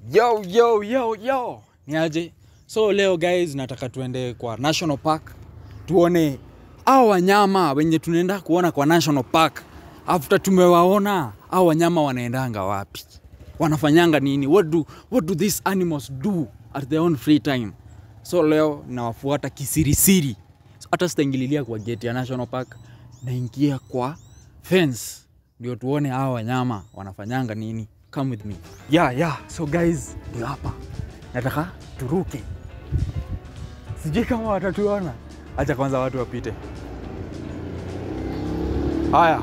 Yo, yo, yo, yo. Ni aje? So leo guys, nataka tuende kwa National Park tuone hao wanyama wenye tunaenda kuona kwa National Park. After tumewaona hao wanyama wanaendanga wapi, wanafanyanga nini, what do, what do these animals do at their own free time. So leo nawafuata kisirisiri, so, hata sitaingililia kwa gate ya National Park, naingia kwa fence ndio tuone hao wanyama wanafanyanga nini. Come with me. Yeah, yeah. So guys, ndio hapa nataka turuke, sijui kama watatuona. Acha kwanza watu wapite. Haya,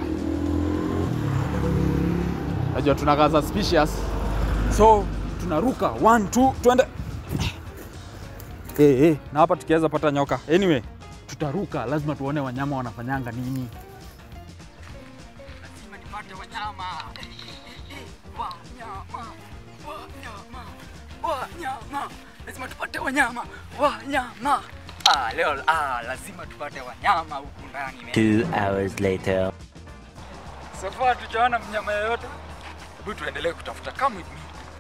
najua tunakaa suspicious, so tunaruka one, two, twende. Hey, hey. Na hapa tukiweza pata nyoka. Anyway, tutaruka, lazima tuone wanyama wanafanyanga nini. Lazima nipate wanyama. Wanyama, wanyama, wanyama. Lazima tupate wanyama, wanyama. Ah, leo ah, lazima tupate wanyama huku ndani. man. Two hours later. So far tujaona mnyama yoyote. Hebu tuendelee kutafuta. Come with me.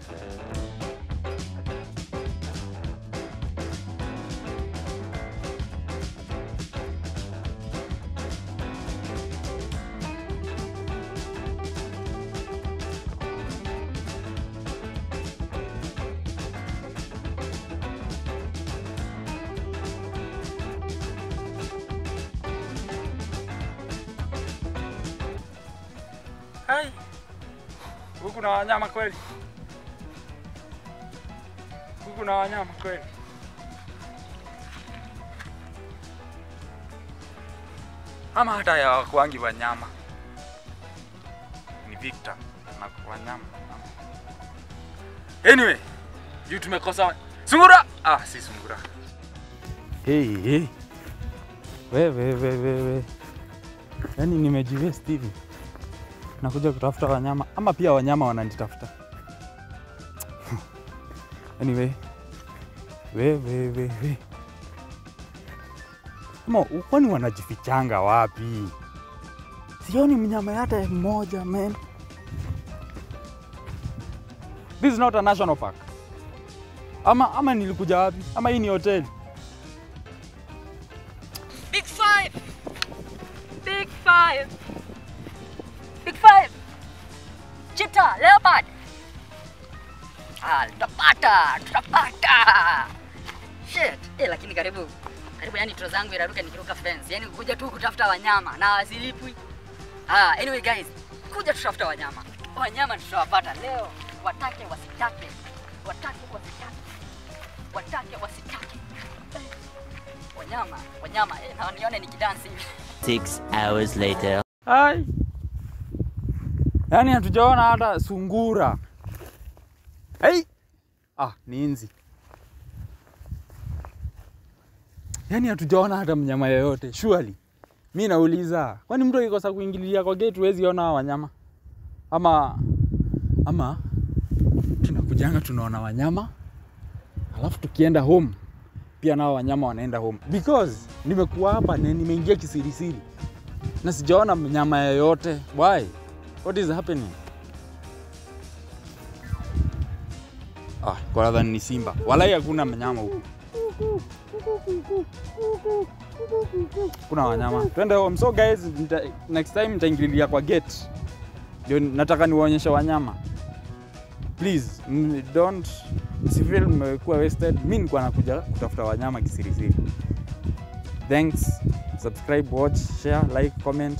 Hai. Huku na wanyama kweli? Huku na wanyama kweli? Ama hata ya wakuangi wanyama. Ni Victor na wanyama. Anyway, juu tumekosa sungura. Ah, si sungura. Hey, hey. Wewe wewe wewe. Yaani nimejiwest hivi nakuja kutafuta wanyama ama pia wanyama wananitafuta. anyway, we we we we, ama kwani wanajifichanga wapi? Sioni mnyama hata mmoja man. This is not a national park. Ama ama nilikuja wapi? Ama hii ni hoteli? Big five! Big five! Big five! Cheetah, leopard! Ah, tutapata, tutapata! Shit! Eh, lakini karibu. Karibu yani tro zangu iraruka nikiruka fence. Yani kuja tu kutafuta wanyama na wasilipwi. Ah, anyway guys, kuja tutafuta wanyama. Wanyama tutawapata leo, watake wasitake. Watake wasitake. Watake wasitake. Eh, Wanyama, wanyama, eh, na nione nikidansi hivi. Six hours later. Hai. Yaani hatujaona hata sungura. Hey. Ah, ni nzi. Yaani hatujaona hata mnyama yoyote. Surely. Mi nauliza, kwani mtu akikosa kuingililia kwa gate huwezi ona hawa wanyama? Ama ama tunakujanga tunaona wanyama alafu tukienda home pia nao wanyama wanaenda home because nimekuwa hapa na nimeingia kisirisiri na sijaona mnyama yoyote. Why? What is happening? Ah, kwa nadhani ni simba. Walai hakuna mnyama huku. Kuna wanyama. Twende home. So guys, nita, next time nitaingililia kwa gate. Ndio nataka niwaonyeshe wanyama. Please, m- don't msifeel mmekuwa wasted. Mimi nilikuwa nakuja kutafuta wanyama kisirisiri. Thanks. Subscribe, watch, share, like, comment.